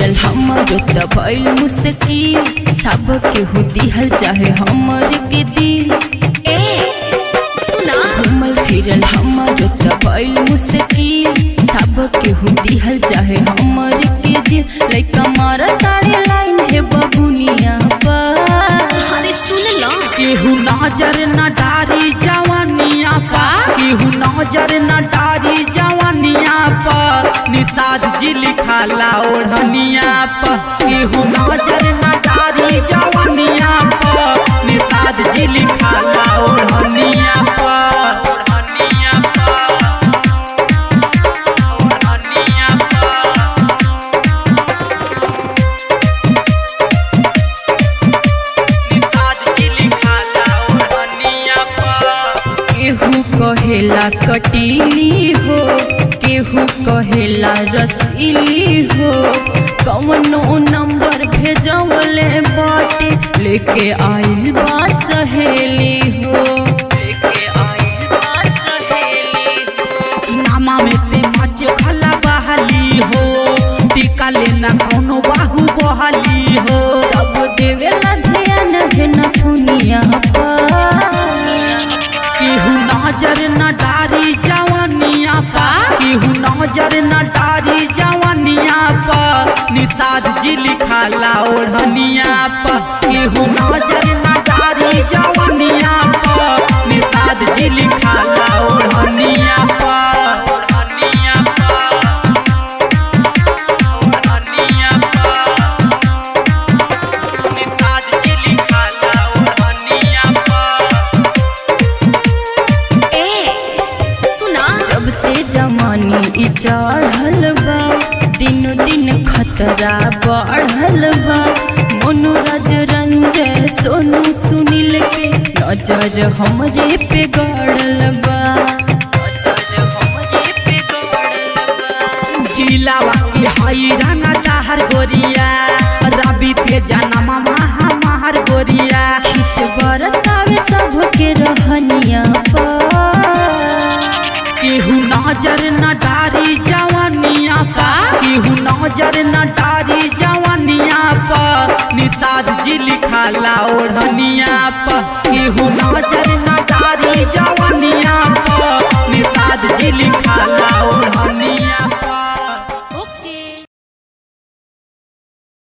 फिरल हमरो त भइल मुश्किल सब केहू दिहल चाहे हमर के दिल ए सुना घूमल फिरल हमरो त भइल मुश्किल सब केहू दिहल चाहे हमर के दिल लइका मार तारे लाइन है बबुनिया पर अरे सुन लो केहू नजर न डारी जवानिया का? पर केहू नजर न डारी जवानिया पर निषाद जी लिखाला ओढ़निया पर केहू नजर न डारी जवानिया पर निषाद जी लिखाला ओढ़निया पर ओढ़निया पर ओढ़निया पर निषाद जी लिखाला ओढ़निया पर केहू कहेला कटीली हो केहू कहेला रसीली हो कवनो नंबर भेजवले बाटे लेके आइल बा सहेली हो लेके आइल बा सहेली हो नामा में से मच खला बहाली हो टीका लेना कौनो बाहु बहाली हो सब देवेला ध्यान है न दुनिया पर केहू नजर न डारी जवानिया का? पर केहू नजर न डारी जवानिया पर निषाद जी लिखाला ओढ़निया पर केहू नजर न डारी जवानिया पर निषाद जी लिखाला ओढ़निया पर ओढ़निया पर ओढ़निया पर निषाद जी लिखाला ओढ़निया पर ए सुना जब से जमानी ई चढ़ल बा दिनो दिन खतरा बढ़ल बा मनोरज रंजय सोनू सुनील के नजर हमरे पे गड़ल बा नजर हमरे पे गड़ल बा जिलावा की हई रंगा चाहर गोरिया रवि ते जनमा महा महर गोरिया खिस बरतावे सबके रहनिया पर केहू नजर न डारी जवानिया का? पर केहू नजर न डारी जवानिया पर निषाद जी लिखाला ओढ़निया पर केहू नजर न डारी जवानिया पर निषाद जी लिखाला ओढ़निया